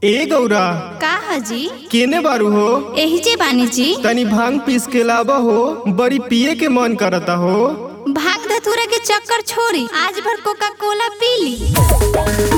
ए गौरा का हजी केने बारू हो एही जे बानी जी तनी भांग पीस के लावा हो बड़ी पिए के मन करता हो भाग धतूरा के चक्कर छोड़ी आज भर कोका कोला पी ली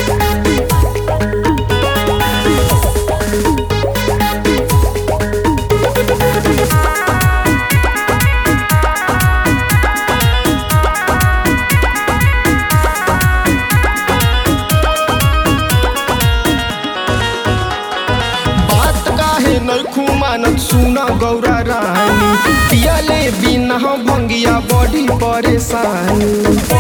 बात काहे नखू मानत सुना गौरा रानी पियले बिना भंगिया बड़ी परेशानी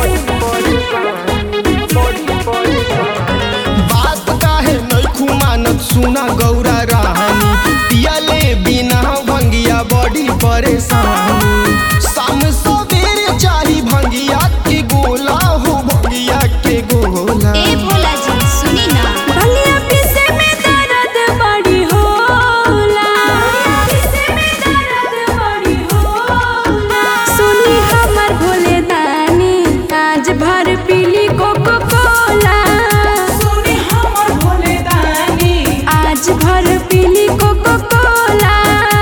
बात काहे नखू मानत सुना गौरा रानी पियले बिना भंगिया बड़ी परेशानी शाम सवेरे चाही भंगिया के गोला हो भंगिया के गोला ए भोला जी सुनी ना भंगिया पीसे में दर्द बड़ी होला पीसे में दर्द बड़ी होला सुनी हमर भोले दानी आज भर पीली कोको कोला सुनी हमर भोले दानी आज भर पीली कोको कोला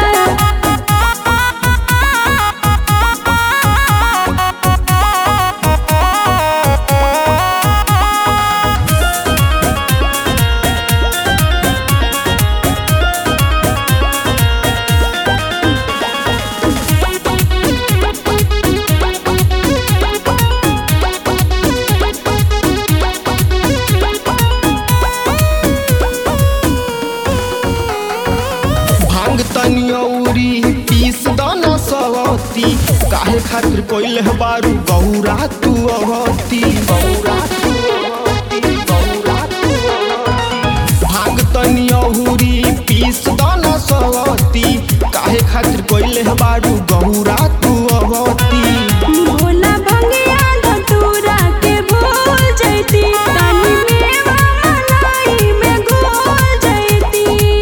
भांग तनी औरी पीस दाना सवती काहे खातिर कोइल है बारू गौरा तू अवती गौरा तू अवती, गौरा तू अवती। भांग तनी औरी पीस दाना सवती काहे खातिर कोइल है बारू गौरा तू अवती भोला भंगिया धतूरा के भूल जैती तनी मेवा मलाई में घोल जैती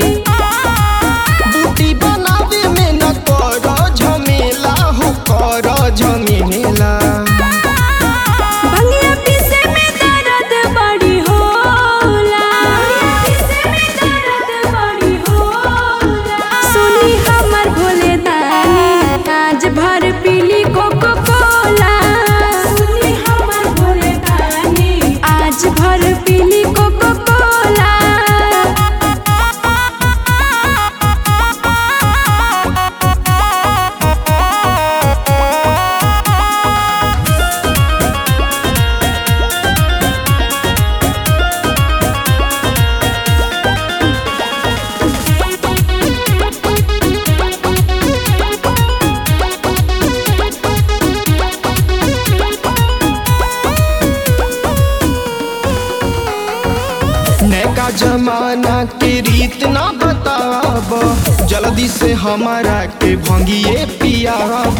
बूटी बनावे में न कर झमेला हो कर झमेला भंगिया पीसे में दर्द बड़ी होला पीसे में दर्द बड़ी होला सुनी हमर भोले दानी आज भर पीली कोको कोला सुनी हमर भोले दानी आज भर पीली कोको कोला नैका जमाना के रीत ना बताब जल्दी से हमारा के भंगिए पियाब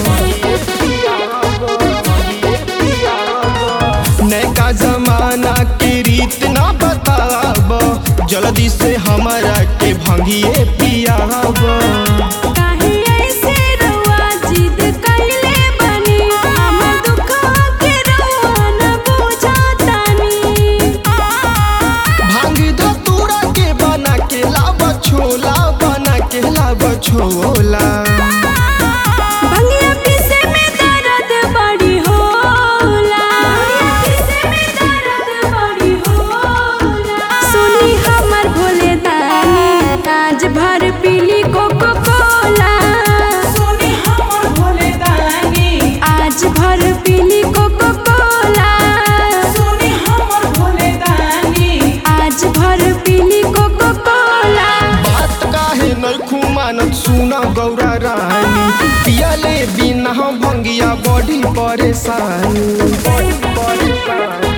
नैका जमाना के रीत ना बताब जल्दी से हमारा के भंगिए पियाब काहे ऐसे रउआ जिद कइले बानी हमर दुखवा के रउआ न बुझतानी भांग धतूरा के बना के लाब छोला बना के लाब छोला भंगिया पीसे में दर्द बड़ी होला पीसे में दर्द बड़ी होला सुनी हमर भोले दानी आज भर पीली कोको कोला सुनी हमर भोले दानी आज भर पीली कोको कोला सुनी हमर भोले दानी आज भर पीली कोको कोला बात काहे नखू मानत सुना गौरा रानी पियले बिना भंगिया बड़ी परेशानी बड़ी परेशानी